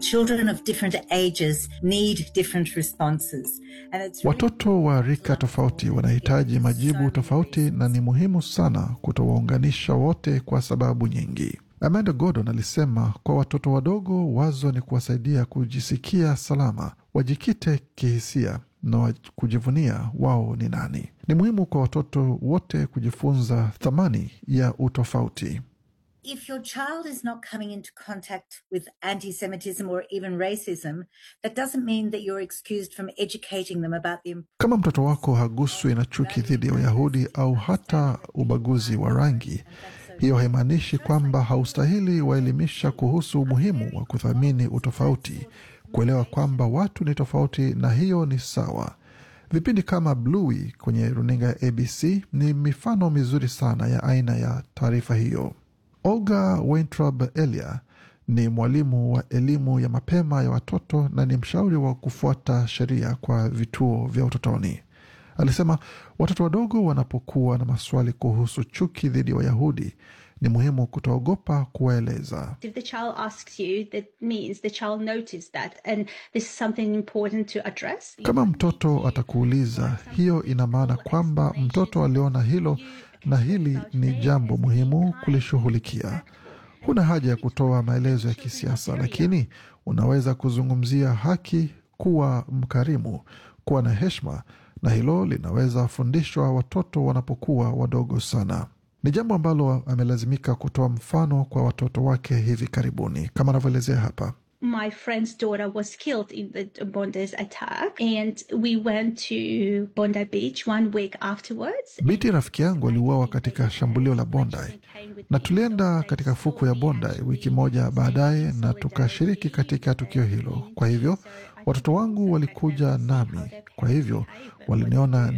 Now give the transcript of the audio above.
children of different ages need different responses. And it's really Watoto wa rika tofauti wanahitaji majibu tofauti, na ni muhimu sana kutowaunganisha wote kwa sababu nyingi. Amanda Gordon alisema kwa watoto wadogo, wazo ni kuwasaidia kujisikia salama, wajikite kihisia na wa- kujivunia wao ni nani. Ni muhimu kwa watoto wote kujifunza thamani ya utofauti. if your child is not coming into contact with anti Semitism or even racism, that doesn't mean that you're excused from educating them about the Kama mtoto wako haguswi na chuki dhidi ya Wayahudi au hata ubaguzi wa rangi, hiyo haimaanishi kwamba haustahili waelimisha kuhusu umuhimu wa kuthamini utofauti, kuelewa kwamba watu ni tofauti na hiyo ni sawa. Vipindi kama Bluey kwenye runinga ya ABC ni mifano mizuri sana ya aina ya taarifa hiyo. Olga Weintraub Elia ni mwalimu wa elimu ya mapema ya watoto na ni mshauri wa kufuata sheria kwa vituo vya utotoni. Alisema watoto wadogo wanapokuwa na maswali kuhusu chuki dhidi ya Wayahudi ni muhimu kutoogopa kuwaeleza. If the child asks you, that means the child noticed that, and this is something important to address. Kama mtoto atakuuliza, hiyo ina maana kwamba mtoto aliona hilo na hili ni jambo muhimu kulishughulikia. Huna haja ya kutoa maelezo ya kisiasa, lakini unaweza kuzungumzia haki, kuwa mkarimu, kuwa na heshima, na hilo linaweza fundishwa watoto wanapokuwa wadogo sana. Ni jambo ambalo amelazimika kutoa mfano kwa watoto wake hivi karibuni, kama anavyoelezea hapa. My friend's daughter was killed in the Bondi's attack, and we went to Bondi Beach one week afterwards. Binti rafiki yangu aliuawa katika shambulio la Bondi na tulienda katika fuku ya Bondi wiki moja baadaye na tukashiriki katika tukio hilo. Kwa hivyo watoto wangu walikuja nami, kwa hivyo waliniona